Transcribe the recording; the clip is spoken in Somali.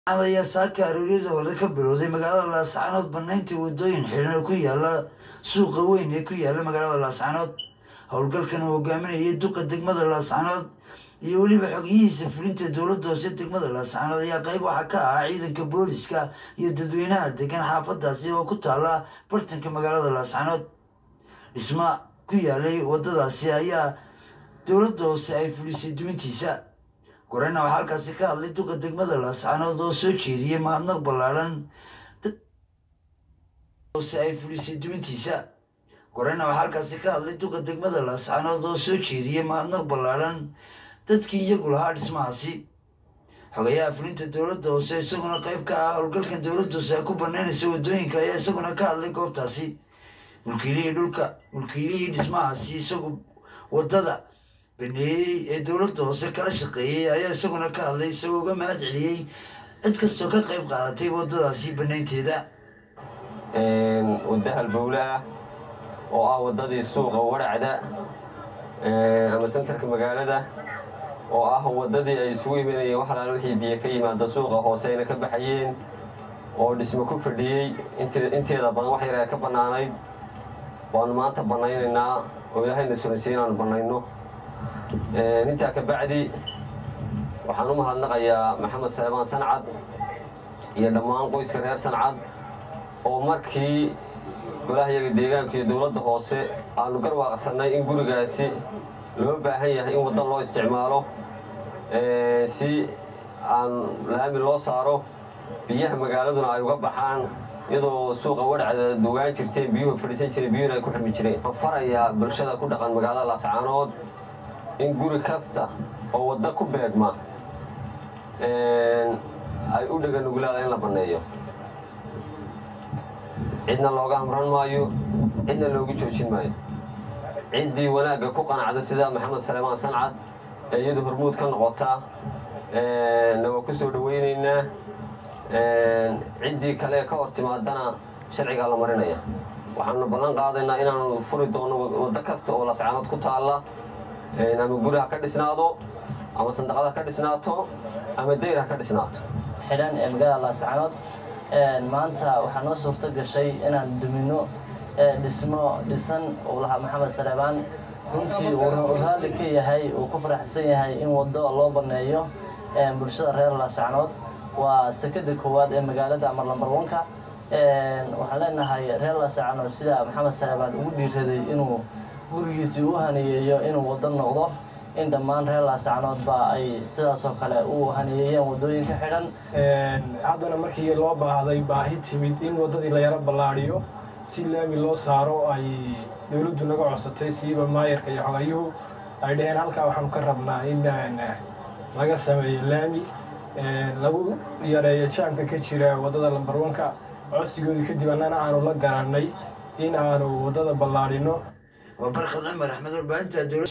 ayaa saaka arooriyada hore ka bilowday magaalada laascaanood banayntii wadooyin xidhan oo ku yaala suuqa weyn ee ku yaala magaalada laascaanood howlgalkan uu hogaaminayay duqa degmada laascaanood iyo weliba xogyihiisa fulinta dowladda hoose degmada laascaanood ayaa qayb waxaa ka ahaa ciidanka booliska iyo dadweynaha degan xaafadaasi oo ku taala bartanka magaalada laascaanood dhisma ku yaalay wadadaasi ayaa dowladda hoose ay fulisay duwintiisa gorena waxaa halkaasi ka hadlay duqa degmada laascaanood oo soo jeediyey mahadnaq ballaadhan hoose ay fulisay duwintiisa gorena waxaa halkaasi ka hadlay duqa degmada laascaanood oo soo jeediyey mahadnaq ballaadhan dadkii iyagu lahaa dhismahaasi xogayaha fulinta dowladda hoose isaguna qayb ka ah howlgalkan dowladda hoose ay ku banaynaysa wadooyinka ayaa isaguna ka hadlay goobtaasi mulkiilihii dhulka mulkiilihii dhismahaasi isagu waddada baneeyey ee dowladda hoose kala shaqeeyey ayaa isaguna ka hadlay isagoo uga mahad celiyey cid kastoo ka qayb qaadatay waddadaasi banaynteeda wadda halbowle ah oo ah waddadii suuqa waracda ama sentarka magaalada oo ah waddadii ay isugu imanayeen wax alaala wixii biyo ka yimaada suuqa hoose ayna ka baxayeen oo dhismo ku fadhiyey inteeda badan wax yar ee ka bannaanayd waanu maanta bannaynaynaa oo ilaahayna sunaysay inaanu bannayno intaa ka bacdi waxaan u mahadnaqayaa maxamed saleebaan sancad iyo dhammaan qoyska reer sancad oo markii golahayaga deegaanka iyo dowladda hoose aanu garwaaqsannay in gurigaasi loo baahan yahay in waddo loo isticmaalo si aan laami loo saaro biyaha magaaladuna ay uga baxaan iyadoo suuqa wadhacda dugaan jirteen biyuhu fadhiisan jireen biyuhuna ay ku xirmi jireen waxaan farayaa bulshada ku dhaqan magaalada laascaanood in guri kasta oo waddo ku beegma ay u dhega nuglaada in la banneeyo cidna looga amran maayo cidna loogu joojin maayo ciddii wanaagga ku qanacda sida maxamed saleemaan sancad ee iyadu hormuud ka noqota na waa ku soo dhowaynaynaa ciddii kale ka hor timaadana sharcigaa la marinaya waxaanu ballan qaadaynaa inaanu furi doono waddo kasta oo lascaanood ku taalla ama guri ha ka dhisnaado ama sandaqad ha ka dhisnaato ama dayr ha ka dhisnaato xidhan ee magaalada laascaanood maanta waxaa noo suurto gashay inaan dumino dhismo dhisan uu lahaa maxamed saleebaan runtii uu raalli ka yahay uu ku faraxsan yahay in waddo loo banneeyo bulshada reer laascaanood waa sekada koowaad ee magaalada amar lambar wanka waxaan leenahay reer laascaanood sida maxamed saleebaan ugu dhiiraday inuu gurigiisii u haniyeeyo inuu waddo noqdo in dhammaan reer laascaanoodba ay sidaasoo kale u haniyeeyeen waddooyinka xidhan haddana markii loo baahday baahi timid in waddadii la yaro ballaadhiyo si laami loo saaro ay dowladdu naga codsatay siiba maayarka iyo xogayuhu ay dhaheen halkaa waxaanu ka rabnaa in laga sameeyo laami lagu yareeyo jaamka ka jira waddada lambarwanka codsigoodii kadib annana aanu la garannay in aanu waddada ballaadhino waa barkhad cumar axmed warbaahinta